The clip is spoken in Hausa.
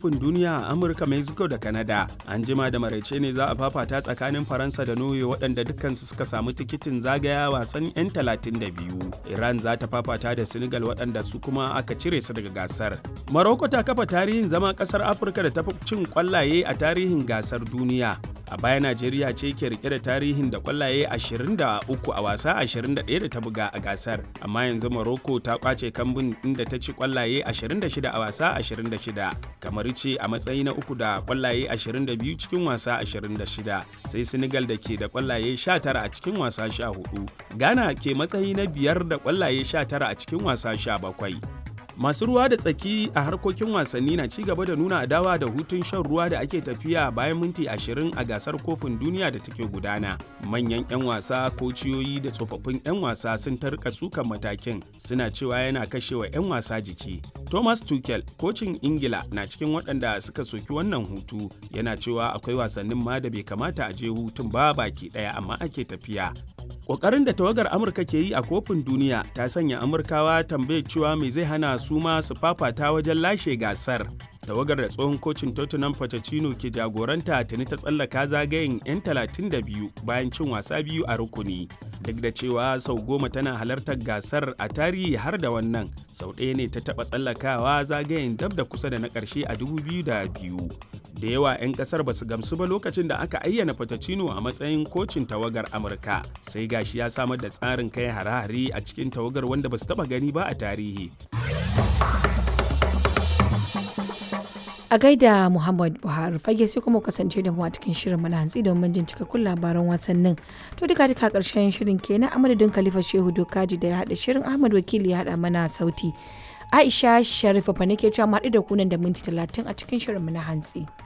kofin duniya a Amurka, Mexico da Canada. An jima da maraice ne za a fafata tsakanin Faransa da Norway waɗanda dukkansu suka samu tikitin zagaya wasan 'yan 32. Iran za ta fafata da Senegal waɗanda su kuma aka cire su daga gasar. Morocco ta kafa tarihin zama ƙasar Afirka da ta fi cin ƙwallaye a tarihin gasar duniya. a baya najeriya ce ke rike da tarihin da kwallaye 23 a wasa 21 da ta buga a gasar amma yanzu morocco ta kwace kambun inda ta ci kwallaye 26 a wasa 26 kamar ce a matsayi na uku da kwallaye 22 cikin wasa 26 sai senegal da ke da kwallaye 19 a cikin wasa 14 ghana ke matsayi na biyar da kwallaye 19 a cikin wasa 17 masu ruwa da tsaki a harkokin wasanni na ci gaba da nuna adawa da hutun shan ruwa da ake tafiya bayan minti 20 a gasar kofin duniya da take gudana manyan 'yan wasa kociyoyi da tsofaffin 'yan wasa sun tarka sukan matakin suna cewa yana kashewa 'yan wasa jiki thomas tuchel kocin ingila na cikin waɗanda suka soki wannan hutu yana cewa akwai wasannin ma da bai kamata a je hutun ba baki ɗaya amma ake tafiya Ƙoƙarin da tawagar Amurka ke yi a kofin duniya ta sanya Amurkawa tambayar cewa me zai hana su ma su fafata wajen lashe gasar. Tawagar da tsohon kocin Tottenham Pochettino ke jagoranta tuni ta tsallaka zagayen 'yan 32 bayan cin wasa biyu a rukuni. Duk da cewa sau goma tana halartar gasar a tarihi har da wannan, sau ɗaya ne ta taɓa tsallakawa zagayen dab da kusa da na ƙarshe a 2002. da yawa 'yan kasar ba su gamsu ba lokacin da aka ayyana Pochettino a matsayin kocin tawagar Amurka sai gashi ya samar da tsarin kai hare-hare a cikin tawagar wanda ba su taba gani ba a tarihi. A gaida Muhammad Buhari fage sai kuma kasance da mu a cikin shirin mana hantsi domin jin cikakkun labaran wasannin. To duka duka karshen shirin kenan a madadin Khalifa Shehu Dokaji da ya haɗa shirin Ahmad Wakili ya haɗa mana sauti. Aisha Sharifa fa nake cewa mu haɗu da kunan da minti talatin a cikin shirin mu na hantsi.